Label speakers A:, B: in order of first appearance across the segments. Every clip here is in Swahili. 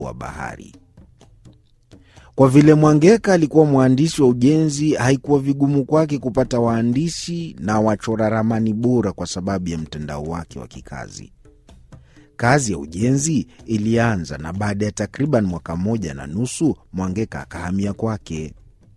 A: wa bahari. Kwa vile Mwangeka alikuwa mwandishi wa ujenzi, haikuwa vigumu kwake kupata waandishi na wachora ramani bora kwa sababu ya mtandao wake wa kikazi. Kazi ya ujenzi ilianza na baada ya takriban mwaka mmoja na nusu Mwangeka akahamia kwake.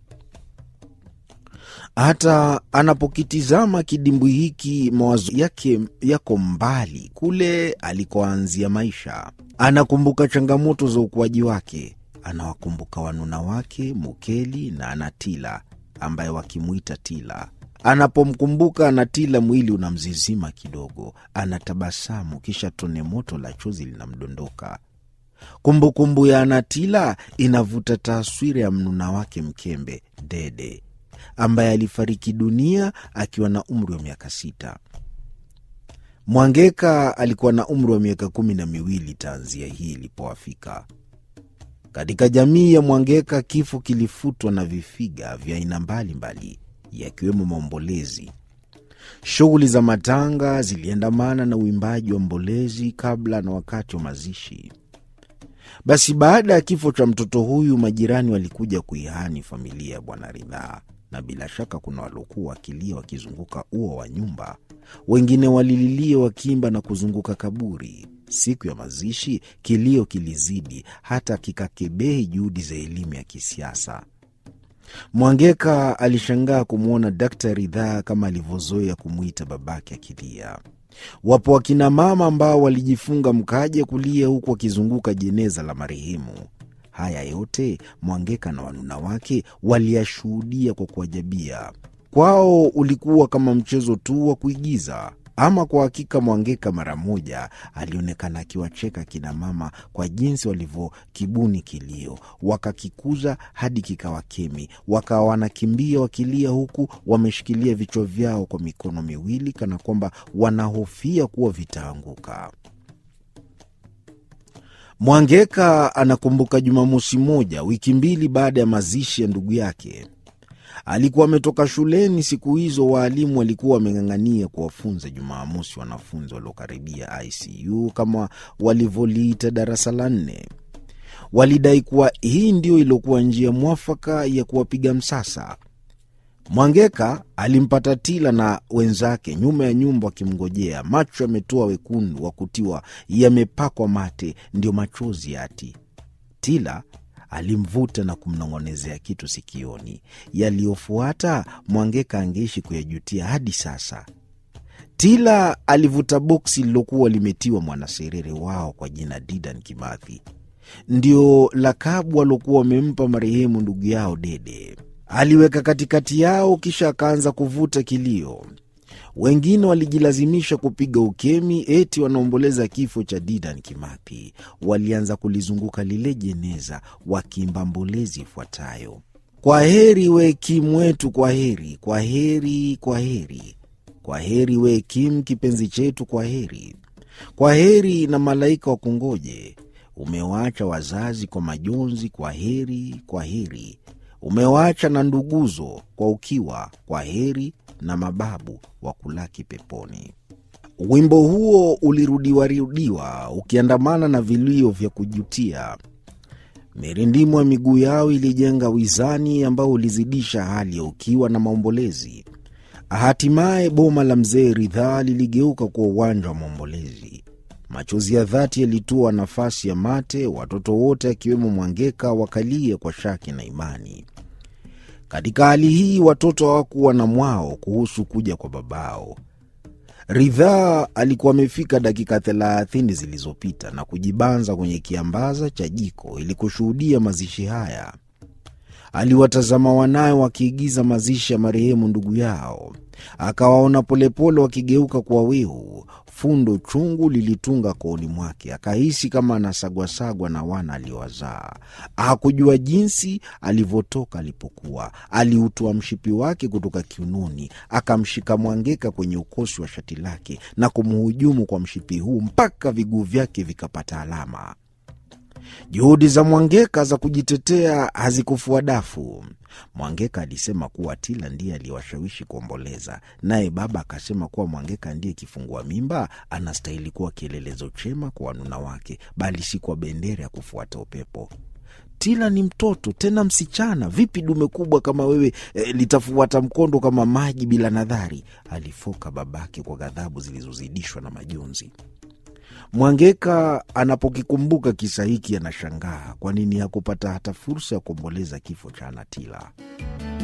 A: Hata anapokitizama kidimbwi hiki, mawazo yake yako mbali kule alikoanzia maisha. Anakumbuka changamoto za ukuaji wake, anawakumbuka wanuna wake Mukeli na Anatila ambaye wakimwita Tila. Anapomkumbuka Anatila, mwili unamzizima kidogo, anatabasamu, kisha tone moto la chozi linamdondoka. Kumbukumbu ya Anatila inavuta taswira ya mnuna wake mkembe Dede ambaye alifariki dunia akiwa na umri wa miaka sita. Mwangeka alikuwa na umri wa miaka kumi na miwili tanzia hii ilipowafika. Katika jamii ya Mwangeka, kifo kilifutwa na vifiga vya aina mbalimbali, yakiwemo maombolezi. Shughuli za matanga ziliandamana na uimbaji wa mbolezi kabla na wakati wa mazishi. Basi baada ya kifo cha mtoto huyu, majirani walikuja kuihani familia ya Bwana Ridhaa, na bila shaka kuna waliokuwa wakilia wakizunguka ua wa nyumba, wengine walililia wakiimba na kuzunguka kaburi. Siku ya mazishi kilio kilizidi hata kikakebehi juhudi za elimu ya kisiasa. Mwangeka alishangaa kumwona Dakta Ridhaa kama alivyozoea kumwita babake akilia. Wapo wakina mama ambao walijifunga mkaja kulia huku wakizunguka jeneza la marehemu. Haya yote Mwangeka na wanuna wake waliyashuhudia kwa kuajabia. Kwao ulikuwa kama mchezo tu wa kuigiza. Ama kwa hakika, Mwangeka mara moja alionekana akiwacheka kina mama kwa jinsi walivyokibuni kilio, wakakikuza hadi kikawa kemi, wakawa wanakimbia wakilia, huku wameshikilia vichwa vyao kwa mikono miwili, kana kwamba wanahofia kuwa vitaanguka. Mwangeka anakumbuka Jumamosi moja wiki mbili baada ya mazishi ya ndugu yake. Alikuwa ametoka shuleni siku hizo. Waalimu walikuwa wameng'ang'ania kuwafunza Jumamosi wanafunzi waliokaribia ICU kama walivyoliita darasa la nne. Walidai kuwa hii ndio iliokuwa njia mwafaka ya kuwapiga msasa. Mwangeka alimpata Tila na wenzake nyuma ya nyumba wakimngojea, macho yametoa wekundu wa kutiwa yamepakwa mate, ndio machozi yati. Tila alimvuta na kumnong'onezea kitu sikioni. Yaliyofuata Mwangeka angeishi kuyajutia hadi sasa. Tila alivuta boksi lilokuwa limetiwa mwanaserere wao kwa jina Didan Kimathi, ndio lakabu waliokuwa wamempa marehemu ndugu yao Dede. Aliweka katikati yao, kisha akaanza kuvuta kilio. Wengine walijilazimisha kupiga ukemi, eti wanaomboleza kifo cha Didan Kimathi. Walianza kulizunguka lile jeneza wakiimba mbolezi ifuatayo: kwa heri we Kim wetu, kwa heri, kwa heri, kwa heri, kwa heri we Kim kipenzi chetu, kwa heri, kwa heri na malaika wa kungoje. Umewaacha wazazi kwa majonzi, kwa heri, kwa heri umewaacha na nduguzo kwa ukiwa, kwa heri na mababu wa kulaki peponi. Wimbo huo ulirudiwarudiwa ukiandamana na vilio vya kujutia. Mirindimo ya miguu yao ilijenga wizani ambao ulizidisha hali ya ukiwa na maombolezi. Hatimaye boma la mzee Ridhaa liligeuka kuwa uwanja wa maombolezi. Machozi ya dhati yalitua nafasi ya mate, watoto wote akiwemo Mwangeka wakalia kwa shaki na imani. Katika hali hii watoto hawakuwa na mwao kuhusu kuja kwa babao. Ridhaa alikuwa amefika dakika thelathini zilizopita na kujibanza kwenye kiambaza cha jiko ili kushuhudia mazishi haya. Aliwatazama wanawe wakiigiza mazishi ya marehemu ndugu yao, akawaona polepole wakigeuka kwa wihu. Fundo chungu lilitunga kooni mwake, akahisi kama anasagwasagwa na wana aliowazaa. Hakujua jinsi alivyotoka alipokuwa. Aliutoa mshipi wake kutoka kiunoni, akamshika Mwangeka kwenye ukosi wa shati lake na kumhujumu kwa mshipi huu mpaka viguu vyake vikapata alama. Juhudi za Mwangeka za kujitetea hazikufua dafu. Mwangeka alisema kuwa Tila ndiye aliyewashawishi kuomboleza, naye baba akasema kuwa Mwangeka ndiye kifungua mimba, anastahili kuwa kielelezo chema kwa wanuna wake, bali si kwa bendera ya kufuata upepo. Tila ni mtoto tena msichana, vipi dume kubwa kama wewe e, litafuata mkondo kama maji bila nadhari? Alifoka babake kwa ghadhabu zilizozidishwa na majonzi. Mwangeka anapokikumbuka kisa hiki anashangaa kwa nini hakupata hata fursa ya kuomboleza kifo cha Anatila.